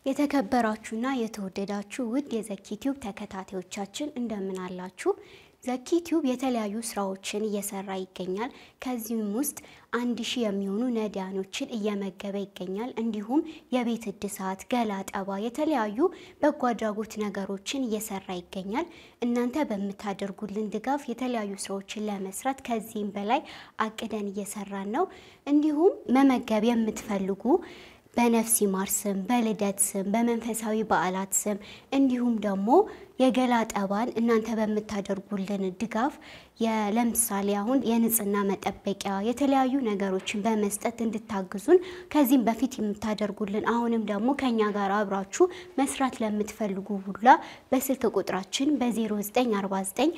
የተከበራችሁና የተወደዳችሁ ውድ የዘኪ ቲዩብ ተከታታዮቻችን እንደምን አላችሁ? ዘኪ ቲዩብ የተለያዩ ስራዎችን እየሰራ ይገኛል። ከዚህም ውስጥ አንድ ሺህ የሚሆኑ ነዳያኖችን እየመገበ ይገኛል። እንዲሁም የቤት እድሳት፣ ገላ ጠባ፣ የተለያዩ በጎ አድራጎት ነገሮችን እየሰራ ይገኛል። እናንተ በምታደርጉልን ድጋፍ የተለያዩ ስራዎችን ለመስራት ከዚህም በላይ አቅደን እየሰራን ነው። እንዲሁም መመገብ የምትፈልጉ በነፍስ ይማር ስም፣ በልደት ስም፣ በመንፈሳዊ በዓላት ስም እንዲሁም ደግሞ የገላ ጠባን እናንተ በምታደርጉልን ድጋፍ ለምሳሌ አሁን የንጽህና መጠበቂያ የተለያዩ ነገሮችን በመስጠት እንድታግዙን ከዚህም በፊት የምታደርጉልን አሁንም ደግሞ ከኛ ጋር አብራችሁ መስራት ለምትፈልጉ ሁላ በስልክ ቁጥራችን በ0949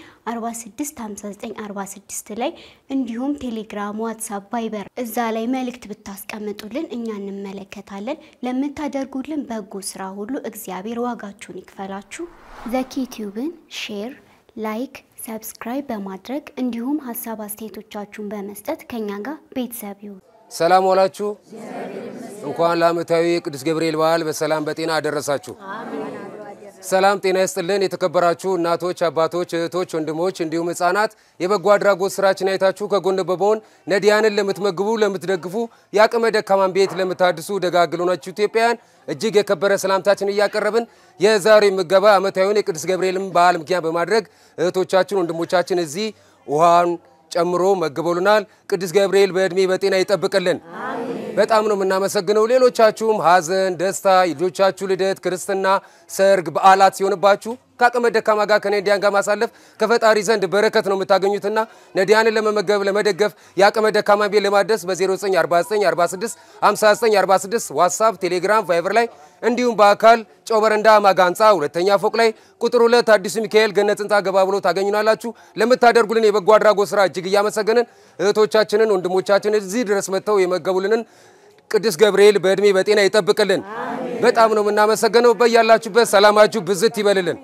465946 ላይ እንዲሁም ቴሌግራም፣ ዋትሳፕ፣ ቫይበር እዛ ላይ መልእክት ብታስቀምጡልን እኛ እንመለከታለን። ለምታደርጉልን በጎ ስራ ሁሉ እግዚአብሔር ዋጋችሁን ይክፈላችሁ። ዘኪ ቲዩብን ሼር፣ ላይክ ሰብስክራይብ በማድረግ እንዲሁም ሀሳብ አስተያየቶቻችሁን በመስጠት ከኛ ጋር ቤተሰብ ይሁን። ሰላም ዋላችሁ። እንኳን ለዓመታዊ የቅዱስ ገብርኤል በዓል በሰላም በጤና አደረሳችሁ። ሰላም ጤና ይስጥልን። የተከበራችሁ እናቶች፣ አባቶች፣ እህቶች፣ ወንድሞች እንዲሁም ሕፃናት የበጎ አድራጎት ስራችን አይታችሁ ከጎን በመሆን ነዳያንን ለምትመግቡ፣ ለምትደግፉ የአቅመ ደካማን ቤት ለምታድሱ ደጋግሉ ናችሁ ኢትዮጵያውያን እጅግ የከበረ ሰላምታችን እያቀረብን የዛሬ ምገባ ዓመታዊውን የቅዱስ ገብርኤልን በዓል ምክንያት በማድረግ እህቶቻችን ወንድሞቻችን እዚህ ውሃን ጨምሮ መግበሉናል። ቅዱስ ገብርኤል በእድሜ በጤና ይጠብቅልን። በጣም ነው የምናመሰግነው። ሌሎቻችሁም ሀዘን፣ ደስታ፣ የልጆቻችሁ ልደት፣ ክርስትና፣ ሰርግ፣ በዓላት ሲሆንባችሁ ከአቅመ ደካማ ጋር ከነዳያን ጋር ማሳለፍ ከፈጣሪ ዘንድ በረከት ነው የምታገኙትና ነዳያንን ለመመገብ ለመደገፍ የአቅመ ደካማ ቤት ለማድረስ በ0949465946 ዋትሳፕ፣ ቴሌግራም፣ ቫይበር ላይ እንዲሁም በአካል ጨው በረንዳ ማጋ ህንፃ ሁለተኛ ፎቅ ላይ ቁጥር ሁለት አዲሱ ሚካኤል ገነት ህንፃ ገባ ብሎ ታገኙናላችሁ። ለምታደርጉልን የበጎ አድራጎት ስራ እጅግ እያመሰገንን እህቶቻችንን ወንድሞቻችንን እዚህ ድረስ መጥተው የመገቡልንን ቅዱስ ገብርኤል በእድሜ በጤና ይጠብቅልን። በጣም ነው የምናመሰግነው። በያላችሁበት ሰላማችሁ ብዝት ይበልልን።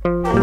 ነው።